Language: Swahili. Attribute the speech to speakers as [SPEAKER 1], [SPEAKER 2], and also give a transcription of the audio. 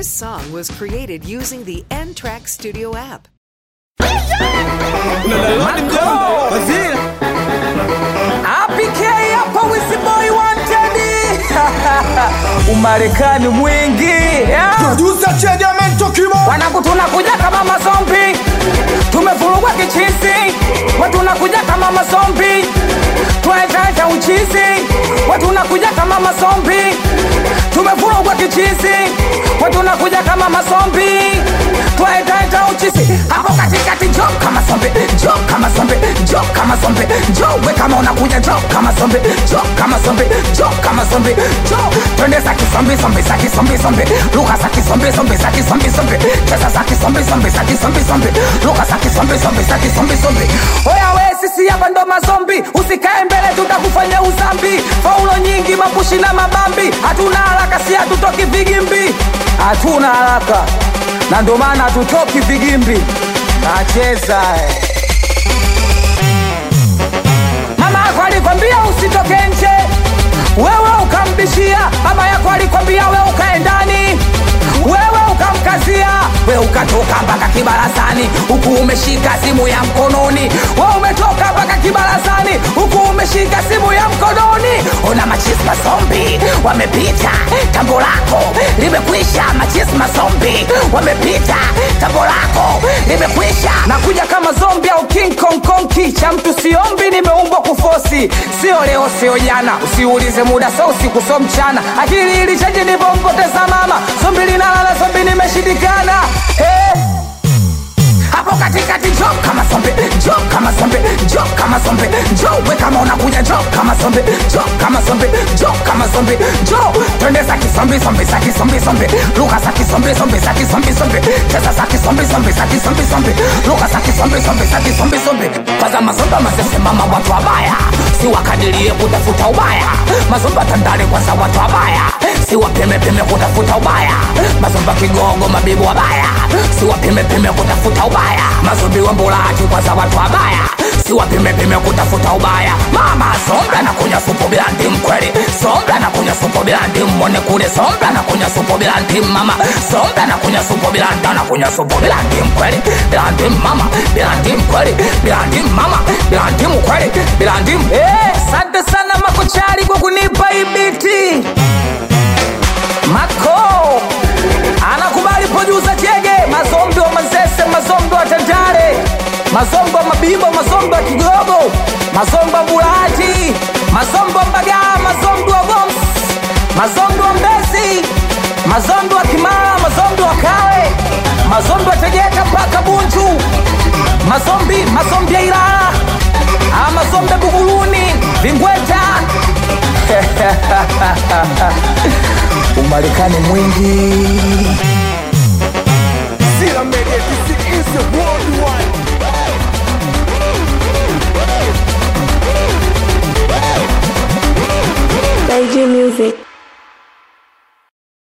[SPEAKER 1] This song was created using the N Track Studio app.
[SPEAKER 2] APK hapa Wisiboi wanted Umarekani mwingi yeah.
[SPEAKER 3] Producer Chediamento Kimo
[SPEAKER 2] Wanangu tunakuja kama mazombi Tumevurugwa kichizi Watu nakuja kama mazombi Twaetaeta uchizi Watu nakuja kama mazombi Tumevurugwa kichizi Watu nakuja kama mazombi Twaetaeta uchizi Hapo katikati jo kama zombi Jo kama zombi Jo kama zombi Jo we kama unakuja jo kama zombi Jo kama zombi Jo kama zombi Jo Twende za kizombi zombi za kizombi zombi Lugha za kizombi zombi za kizombi zombi Cheza za kizombi zombi za kizombi zombi Lugha za kizombi zombi za kizombi zombi Oya we sisi hapa ndo mazombi Usikae mbele tutakufanya uzambi Faulo nyingi mapushi na mabambi Hatuna haraka si hatutoki vigimbi Hatuna haraka na ndo maana hatutoki vigimbi Nacheza eh. Mama yako alikwambia usitoke nje, wewe ukambishia. Baba yako alikwambia wewe ukae ndani, wewe ukamkazia. Wewe ukatoka mpaka kibarazani, huku umeshika simu ya mkononi. Wewe umetoka mpaka kibarazani, huku umeshika simu ya mkononi. Ona machisma zombi wamepita, tambo lako limekwisha. Machisma zombi wamepita, tambo lako limekwisha. Nakuja kama zombi au King Kong Konki, cha mtu siombi, nimeumbwa kufosi, sio leo sio jana. Usiulize muda, so usiku so mchana. Akili ilichaji nilipompoteza mama, zombi linalala, zombi nimeshindikana. Hey. Hapo katikati jo kama zombi, jo kama zombi, jo kama zombi, jo we kama unakuja jo kama zombi, jo kama zombi, jo kama zombi, jo twende za kizombi zombi za kizombi zombi, lugha za kizombi zombi za kizombi zombi, cheza za kizombi zombi za kizombi zombi, lugha za kizombi zombi za kizombi zombi. Kwanza mazomba mazese mama watu wabaya, si wakadirie kutafuta ubaya, mazomba tandale kwanza watu wabaya, si wapime pime kutafuta ubaya, mazomba kigogo mabibu wabaya, si wapime pime kutafuta ubaya, mazombi wa mbulaji kwanza watu wabaya, si wapime pime kutafuta ubaya. Mama somba na kunya supu bila ndimu kweli, somba na kunya supu bila ndimu, mwone kule somba na kunya supu bila ndimu mama, somba na kunya supu bila ndimu, na kunya supu bila ndimu kweli, bila ndimu mama, bila ndimu kweli, bila ndimu mama, bila ndimu kweli, bila ndimu. Eh, asante sana makochari kwa kunipa hii biti. Mako anakubali producer Chege, mazombi wa Manzese, mazombi wa Tandale, mazombi wa Mabibo, mazombi wa Kigogo, mazombi wa Bulati, mazombi wa Mbagala, mazombi wa Goms, mazombi wa Mbezi, mazombi wa Kimara, mazombi wa Kawe, mazombi wa Tegeta mpaka Bunju, mazombi mazombi ya Ilala, ah, mazombi ya Buguruni, Vingweta Umarekani mwingi
[SPEAKER 3] Sila Media This is the worldwide
[SPEAKER 4] Beijing Music.